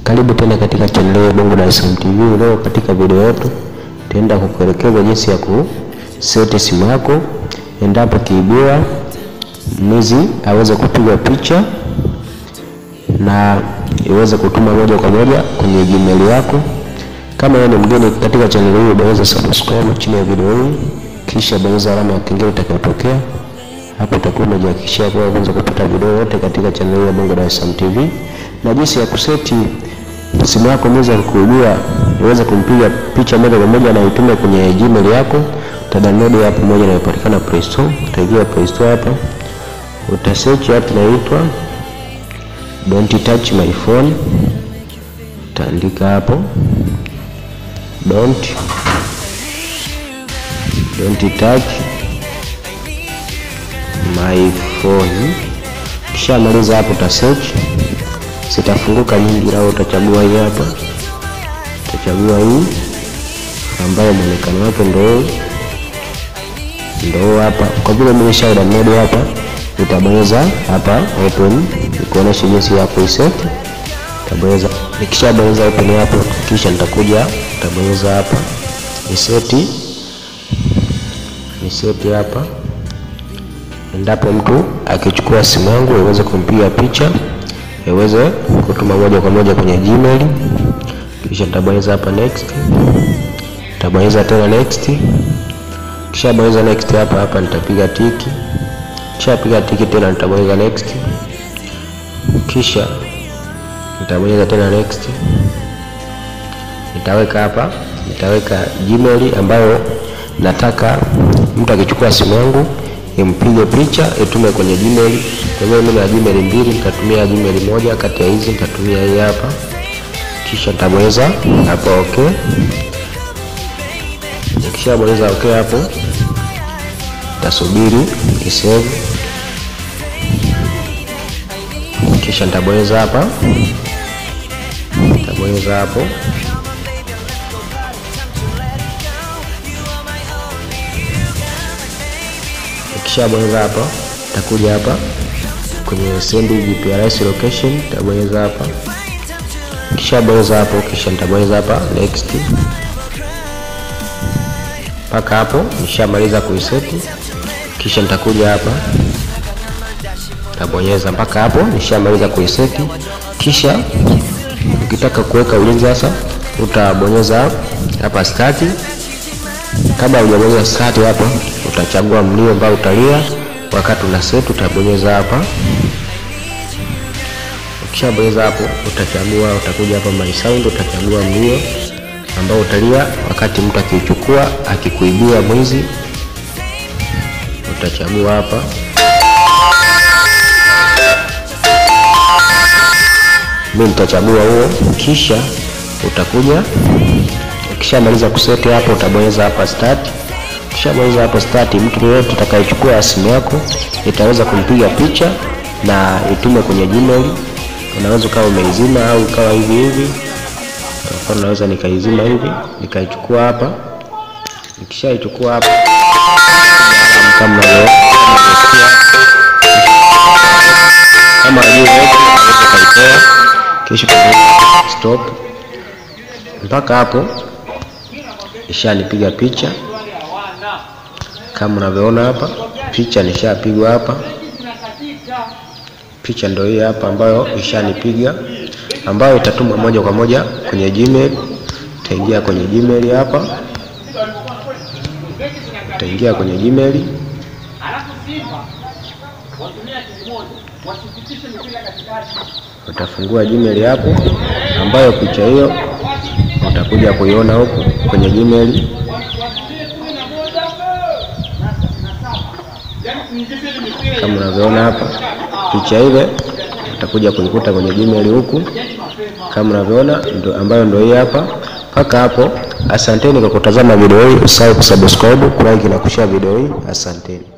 Karibu tena katika channel ya Bongo Dar es Salaam TV. Leo katika video yetu tutaenda kukuelekeza jinsi ya kuseti simu yako endapo kiibiwa mwizi aweze kupiga picha na iweze kutuma moja kwa moja kwenye Gmail yako. Kama wewe ni mgeni katika channel hii, bonyeza subscribe chini ya video hii, kisha bonyeza alama ya kengele itakayotokea hapo. Utakuwa umejihakikishia kuwa unaweza kupata video yote katika channel ya Bongo Dar es Salaam TV na jinsi ya kuseti simu yako mwizi akikuibia iweze kumpiga picha moja kwa moja na itume kwenye Gmail yako. Utadownload app moja inayopatikana Play Store. Utaingia Play Store hapa, utasearch app inaitwa Don't touch my phone. Utaandika hapo don't don't touch my phone. Kisha maliza hapo, uta search zitafunguka nyingi, au utachagua hii hapa, utachagua hii ambayo mwonekano wake ndo ndo hapa. Kwa vile nimesha download hapa, utabonyeza hapa open, ikuonesha jinsi ya kuiset. Utabonyeza, nikishabonyeza open hapo, kisha nitakuja, utabonyeza hapa niseti, niseti hapa endapo mtu akichukua simu yangu iweze kumpiga picha iweze kutuma moja kwa moja kwenye Gmail. Kisha nitabonyeza hapa next, nitabonyeza tena next, kisha bonyeza next hapa hapa, nitapiga tiki, kisha piga tiki tena, nitabonyeza next, kisha nitabonyeza tena next, nitaweka hapa, nitaweka Gmail ambayo nataka mtu akichukua simu yangu impige picha itume kwenye Gmail. Kwa hiyo mimi na Gmail mbili, nitatumia Gmail moja kati ya hizi, nitatumia hii hapa, kisha nitabonyeza hapo okay. Nikishabonyeza okay hapo, nitasubiri isave, kisha nitabonyeza hapa, nitabonyeza hapo Nikishabonyeza hapa takuja hapa kwenye send GPRS location, nitabonyeza hapa. Nikishabonyeza hapo, kisha nitabonyeza hapa next. Mpaka hapo nishamaliza kuiseti, kisha nitakuja hapa nitabonyeza mpaka hapo nishamaliza kuiseti. Kisha ukitaka kuweka ulinzi sasa, utabonyeza hapa start. Kabla hujabonyeza start hapa utachagua mlio ambao utalia wakati una set, utabonyeza hapa. Ukishabonyeza hapo, utachagua utakuja hapa my sound, utachagua mlio ambao utalia wakati mtu akichukua akikuibia mwizi, utachagua hapa. Mimi nitachagua huo, kisha utakuja ukishamaliza kuseti hapo, utabonyeza hapa start Ukishabonyeza hapo start, mtu yeyote atakayechukua simu yako itaweza kumpiga picha na itume kwenye Gmail. Unaweza ukawa umeizima au ukawa hivi hivi. Kwa mfano, naweza nikaizima hivi nikaichukua hapa. Nikishaichukua hapa kama kama aweze kaitoa, kisha stop. Mpaka hapo ishanipiga picha kama unavyoona hapa, picha nishapigwa hapa. Picha ndio hii hapa ambayo ishanipiga, ambayo itatuma moja kwa moja kwenye Gmail. Utaingia kwenye Gmail hapa, utaingia kwenye Gmail, utafungua Gmail hapo, ambayo picha hiyo utakuja kuiona huku kwenye Gmail. Kama unavyoona hapa picha ile utakuja kuikuta kwenye Gmail huku kama unavyoona, ndo ambayo ndio hii hapa. Mpaka hapo, asanteni kwa kutazama video hii. Usahau kusubscribe, kulike na kushare video hii. Asanteni.